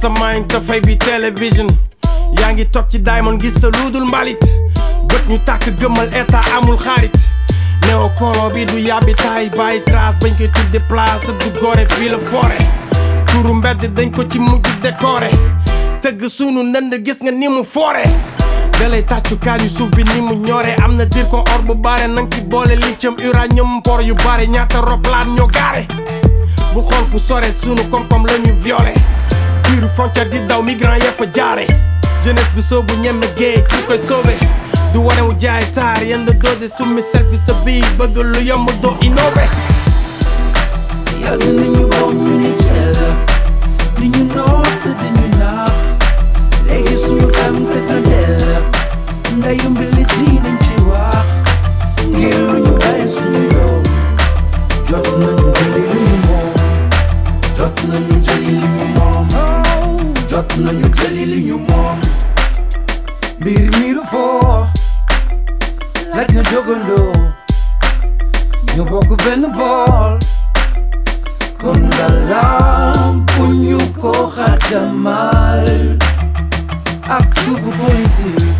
mind te fay bi télévision yaa ngi toog ci diamond gis sa luudul mbalit bët ñu tàkk gëmmal état amul xarit néo kolo bi du yàbbi taay bàyyi trace bañ koy tudde place du gore fii la forêt turu mbedd dañ ko ci mujj décoré tëgg sunu nënd gis nga ni mu foore dalay tàccu kaañu suuf bi ni mu ñore am na zircon or bu bare nang ci boole lithium uranium por yu bare ñaata roplaan ñoo gaare bu xool fu sore sunu koom-koom la ñu violé biiru frontière di daw migrant yee fa jaare jeunesse bi soobu ñemme géej ku koy sauvé du wane wu jaay taar yenn dose summi selfie sa bii bëgg lu yomb doo innové yàgg nañu boom ñu ni cell di ñu noot di ñu naax léegi suñu kam fes na dell ndayu mbili ji nañ ci wax ngir lu ñu bàyyi suñu yoon jot nañu jëli lu ñu moom jot nañu jëli li ñu moom jot nañu jëli li ñu moom mbir mi du foo laaj na jógandoo ñu bokk benn bool kon ngalam bu ñu ko xatamal ak suufu politique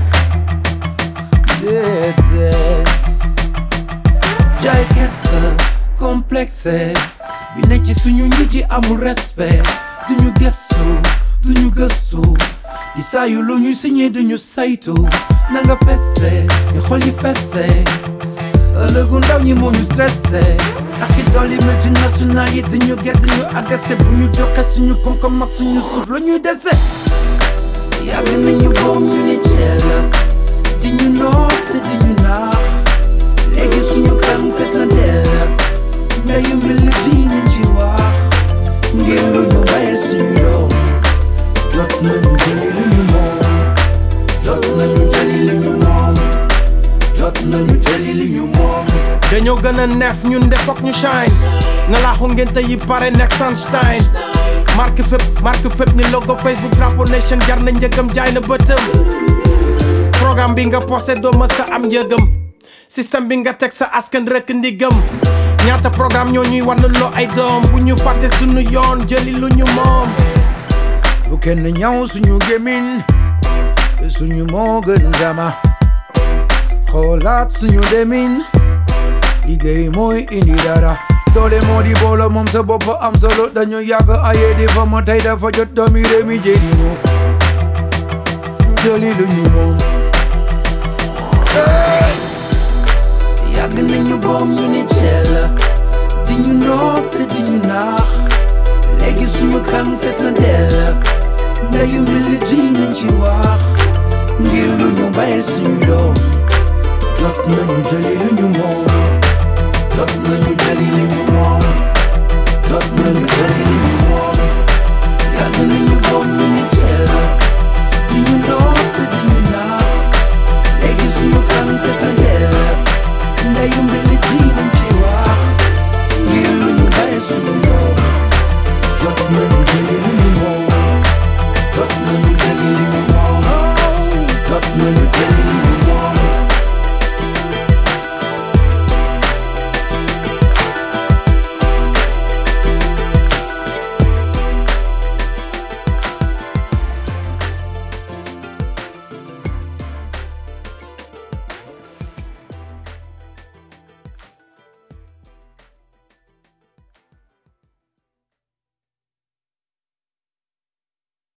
déedéet jaay kersa complexe bi ne ci suñu njiit yi amul respect duñu gëstu duñu gëstu di saayu lu ñuy signé duñu saytu na nga pese ñu xol yi fese ëllëgu ndaw ñi moo ñu stressé ndax ci dolli multinational yi di ñu gedd ñu agressé bu ñu joxe suñu koom-koom ak suñu suuf la ñuy dese yàgg nañu boom ñu ni cell di ñu noot te di ñu naax léegi suñu kam fes na dell ndayu mbil ji ñu ci wax ngir lu ñu bayal suñu doom jot nañu jëli lu ñu moom jot nañu jëli li ñu moom jot nañu jëli li ñu moom dañoo gën a neef ñun de foog ñu shine nga laaxu ngénte yi pare nekk Sunshine marque fépp marque fépp ni logo Facebook drapeau nation jar na njëgam jaay na bëtëm programme bi nga posé doo ma sa am njëgam système bi nga teg sa askan rëkk ndigam ñaata programme ñoo ñuy wan loo ay doom bu ñu fàtte sunu yoon jëli lu ñu moom bu kenn ñaw suñu gémmiñ suñu moo gën jama xoolaat suñu demin liggéey mooy indi dara doole moo di boolo moom sa bopp am solo dañu yàgg aye di fa ma tey dafa jot doomi réew mi jëli moom jëli lu ñu moom yàgg nañu boom ñu ni cell di ñu noot te di ñu naax léegi suñu kan fes na dell ndayu mbili ji nañ ci wax ngir lu ñu bàyyil suñu doom jot nañu jëli lu ñu moom jot nañu jëli li ñu moom jot nañu jëli li ñu moom yàgg nañu boom